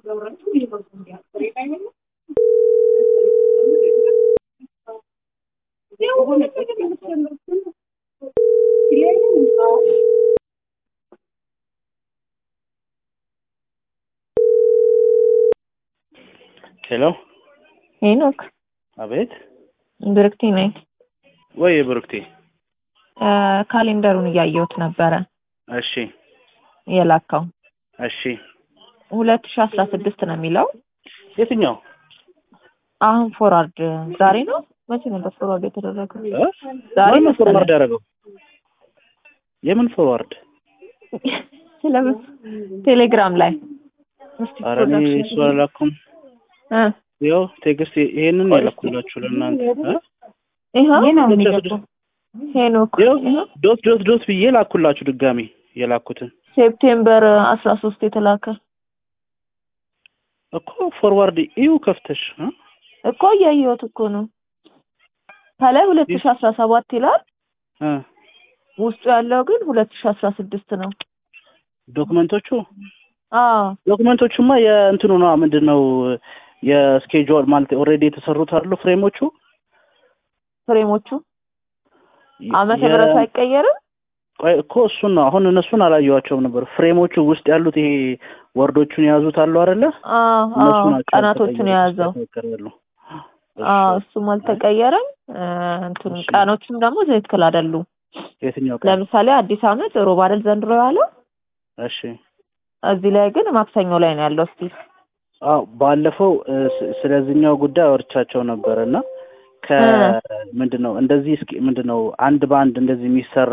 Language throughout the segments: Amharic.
ሄሎ ሄኖክ አቤት ብርክቲ ነኝ። ወይ ብሩክቴ እ ካሌንደሩን እያየሁት ነበረ እሺ የላካው እሺ ሁለት ሺ አስራ ስድስት ነው የሚለው የትኛው አሁን ፎርዋርድ ዛሬ ነው መቼ ነበር ፎርዋርድ የተደረገው? እ? ዛሬ ማነው መሰለኝ። ፎርዋርድ ያደረገው የምን ፎርዋርድ ስለምን ቴሌግራም ላይ እስቲ ኧረ እኔ ፕሮዳክሽን እሱ አላኩም እ ያው ቴክስት ይሄንን ቆይ እስኪ። የላኩላችሁ ለእናንተ እ? ይኸው ሁለት ሺህ አስራ የሚገባው ስድስት ሄኖክ ይኸው ይኸው ዶት ዶት ዶት ብዬ ላኩላችሁ ድጋሚ የላኩትን ሴፕቴምበር አስራ ሶስት የተላከ እኮ ፎርዋርድ እዩ ከፍተሽ እ? እኮ እያየሁት እኮ ነው። ከላይ ሁለት ሺ አስራ ሰባት ይላል እ ውስጡ ያለው ግን ሁለት ሺ አስራ ስድስት ነው። ዶክመንቶቹ አዎ ዶክመንቶቹማ የእንትኑ ነው ምንድን ነው የስኬጁል ማለት ኦልሬዲ የተሰሩት አሉ ፍሬሞቹ ፍሬሞቹ ዓመተ የ- ምህረቱ አይቀየርም። ቆይ እኮ እሱን ነው አሁን እነሱን አላየኋቸውም ነበር ፍሬሞቹ ውስጥ ያሉት ይሄ ወርዶቹን የያዙት አሉ አይደለ አዎ እነሱ አዎ ናቸው ቀናቶቹን የያዘው ያልተቀየሩ። አዎ እሱ እሱም አልተቀየረም። እ እንትኑ እሺ። ቀኖቹም ደግሞ ትክክል አይደሉም። የትኛው ቀን ለምሳሌ አዲስ ዓመት ሮብ አይደል ዘንድሮ ያለው እሺ እዚህ ላይ ግን ማክሰኞ ላይ ነው ያለው። እስቲ አዎ ባለፈው እ፣ ስ- ስለዚህኛው ጉዳይ አወርቻቸው ነበር እና ከ ምንድን ነው እንደዚህ እስኪ ምንድን ነው አንድ በአንድ እንደዚህ የሚሰራ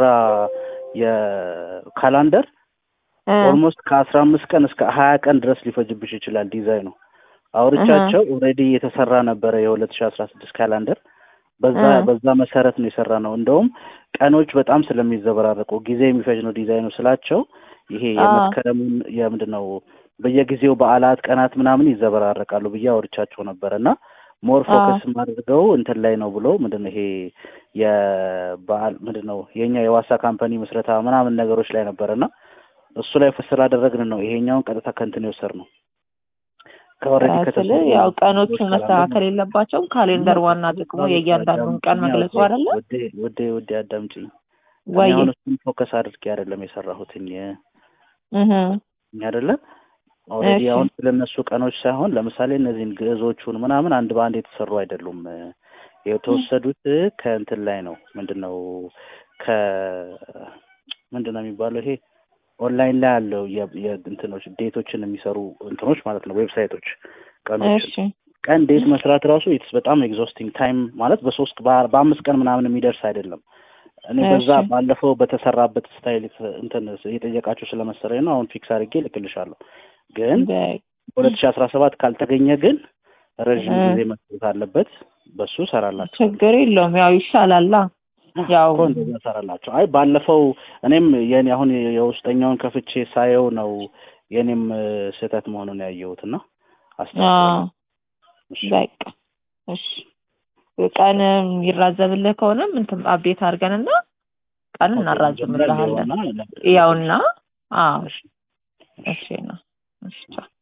የካላንደር እ ኦልሞስት ከአስራ አምስት ቀን እስከ ሀያ ቀን ድረስ ሊፈጅብሽ ይችላል ዲዛይኑ አውርቻቸው ኦልሬዲ የተሰራ ነበረ የሁለት ሺ አስራ ስድስት ካላንደር በዛ እ በዛ መሰረት ነው የሰራ ነው እንደውም ቀኖች በጣም ስለሚዘበራረቁ ጊዜ የሚፈጅ ነው ዲዛይኑ ስላቸው ይሄ አዎ። የመስከረሙን የምንድን ነው በየጊዜው በዓላት ቀናት ምናምን ይዘበራረቃሉ ብዬ አውርቻቸው ነበር እና ሞር አዎ። ፎከስ አድርገው እንትን ላይ ነው ብሎ ምንድን ነው ይሄ የበዓል ምንድን ነው የኛ የዋሳ ካምፓኒ ምስረታ ምናምን ነገሮች ላይ ነበር እና እሱ ላይ ፍስ ስላደረግን ነው ይሄኛውን ቀጥታ ከእንትን የወሰድ ነው ከኦልሬዲ ስል ያው ቀኖቹን መስተካከል የለባቸውም። ካሌንደር ዋና ጥቅሙ የእያንዳንዱን ቀን መግለጹ አይደለ ውዴ ውዴ ውዴ አዳምጪኝ እኔ ወይ? አሁን እሱን ፎከስ አድርጌ አይደለም የሰራሁትኝ እህ አይደለ ኦልሬዲ እሺ። አሁን ስለነሱ ቀኖች ሳይሆን ለምሳሌ እነዚህን ግዕዞቹን ምናምን አንድ በአንድ የተሰሩ አይደሉም የተወሰዱት ከእንትን ላይ ነው ምንድን ነው ከ ምንድን ነው የሚባለው ይሄ ኦንላይን ላይ ያለው የ- የእንትኖች ዴቶችን የሚሰሩ እንትኖች ማለት ነው ዌብሳይቶች ቀኖችን እሺ ቀን ዴት መስራት ራሱ ኢትስ በጣም ኤግዞስቲንግ ታይም ማለት በሶስት በአ- በአምስት ቀን ምናምን የሚደርስ አይደለም። እኔ በዛ እሺ። ባለፈው በተሰራበት ስታይል የተ- እንትን የጠየቃችሁ ስለመሰለኝ ነው። አሁን ፊክስ አድርጌ ልክልሻለሁ። ግን በ- ሁለት ሺ አስራ ሰባት ካልተገኘ ግን ረዥም እ። ጊዜ መስጠት አለበት። በሱ ሰራላችሁ ችግር የለውም ያው ይሻላላ ያው እኮ እንደዛ ሰራላችሁ። አይ ባለፈው እኔም የኔ አሁን የውስጠኛውን ከፍቼ ሳየው ነው የኔም እ፣ ስህተት መሆኑን ያየሁት እና አዎ አስተካክላለሁ። እሺ። በቃ እሺ ቀን የሚራዘምልህ ከሆነም እንትን አብዴት አድርገንና ቀን ኦኬ፣ እናራዝምልሃለን። መጀመሪያ ሊሆንና ያውና አዎ እሺ። እሺ ነው እሺ ቻው።